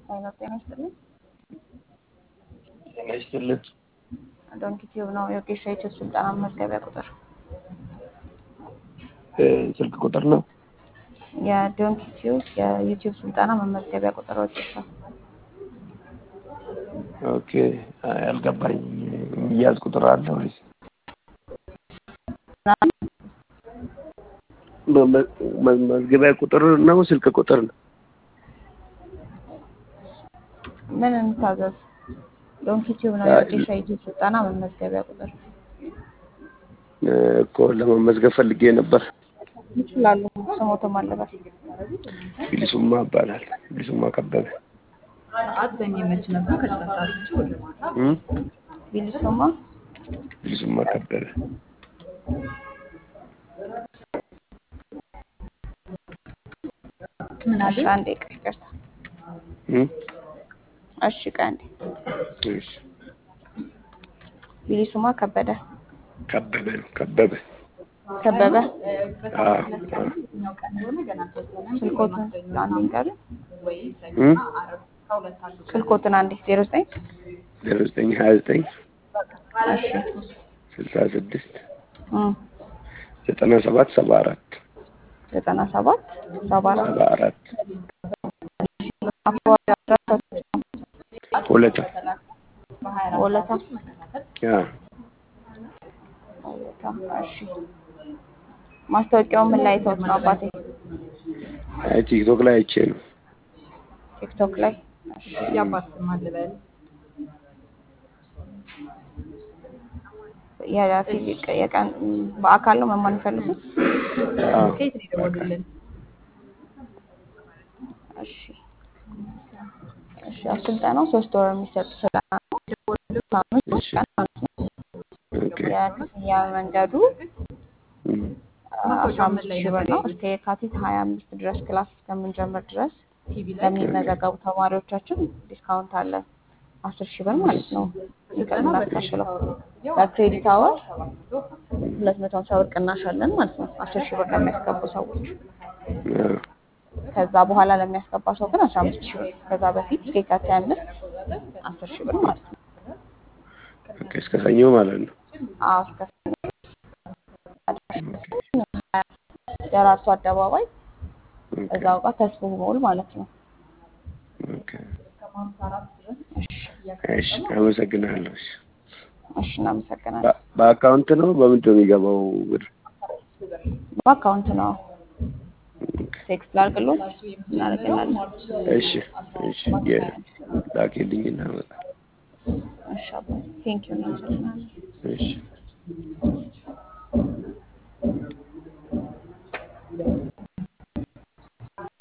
ጤና ጤና ይስጥልኝ። ጤና ይስጥልን። ዶንኪ ቲዩብ ነው የወጌሻ ዩቲዩብ ስልጠና መመዝገቢያ ቁጥር እ ስልክ ቁጥር ነው። የዶንኪ ቲዩብ የዩቲዩብ ስልጠና መመዝገቢያ ቁጥር ወጌሻ ኦኬ አይ አልገባኝም። የሚያዝ ቁጥር አለ ወይስ መመ- መመዝገቢያ ቁጥር ነው? ስልክ ቁጥር ነው? ምን እንታዘዝ? ዶንኪ ቲዩብ ነው አይ፣ የወጌሻ ዩቲዩብ ስልጠና መመዝገቢያ ቁጥር እ እኮ ለመመዝገብ ፈልጌ ነበር። ይችላሉ። ስሞትም አለበት ቢሊሱማ ይባላል። ቢሊሱማ ከበበ ሰዓት በሚመች ነበር ከስራ ሰዓት ውጭ ወደ ማታ እም? ቢልሱማ ቢሊሱማ ከበበ ምን አለ እሺ፣ አንዴ ቆይ፣ ይቅርታ። እም? እሺ፣ ቆይ አንዴ። እሺ ቢሊሱማ ከበደ ከበበ ነው ከበበ ከበበ አ አ የትኛው ቀን እንደሆነ ገና አልተወሰነም። ስልኮትን አንዴ ንገሩኝ። ወይ ሰኞ እም? እና ዓርብ ከሁለት አንዱ ቀን ስልኮትን አንዴ ዜሮ ዘጠኝ ዜሮ ዘጠኝ ሀያ ዘጠኝ እሺ ስልሳ ስድስት እም፣ ዘጠና ሰባት ሰባ አራት ዘጠና ሰባት ሰባ አራት ሰባ አራት አካባቢ አድራሻ ሁለታ ወለታ ያ ወለታ። እሺ ማስታወቂያው ምን ላይ ተውት ነው አባቴ? አይ ቲክቶክ ላይ አይቼ ነው። ቲክቶክ ላይ። እሺ የአባት ስም አለ በል የፊዚክ የቀን በአካል ነው መማር የሚፈልጉት? አዎ ከየት ነው የደወሉልን? እሺ እሺ ያው ስልጠናው ሶስት ወር የሚሰጥ ስልጠና ነው። ሳምንት ሶስት ቀን ማለት ነው። ኦኬ የክፍያ መንገዱ እም። አስራ አምስት ሺህ ብር ነው። እስከ የካቲት ሀያ አምስት ድረስ ክላስ እስከምንጀምር ድረስ ቲቪ ላይ ለሚመዘገቡ ተማሪዎቻችን ዲስካውንት አለ። አስር ሺህ ብር ማለት ነው የምናስከፍለው። በክሬዲት አወር ሁለት መቶ ሀምሳ ብር ቅናሽ አለን ማለት ነው። አስር ሺህ ብር ለሚያስገቡ ሰዎች አዎ ከዛ በኋላ ለሚያስገባ ሰው ግን አስራ አምስት ሺህ ብር ከዛ በፊት እስከ የካቲት ሀያ አምስት አስር ሺህ ብር ማለት ነው። ኦኬ እስከ ሰኞ ማለት ነው። አዎ እስከ ደራርቱ አደባባይ ኦኬ እዛው ጋር ተስፎ ሞል ማለት ነው። ኦኬ እሺ አመሰግናለሁ። እሺ እሺ እናመሰግናለን። በ- በአካውንት ነው በምንድን ነው የሚገባው ብር? በአካውንት ነው ቴክስት ላድርግሎት እናደርግላለን። እሺ እሺ የላኪልኝ እና እሺ አባ ቴንኪው እናመሰግናለን። እሺ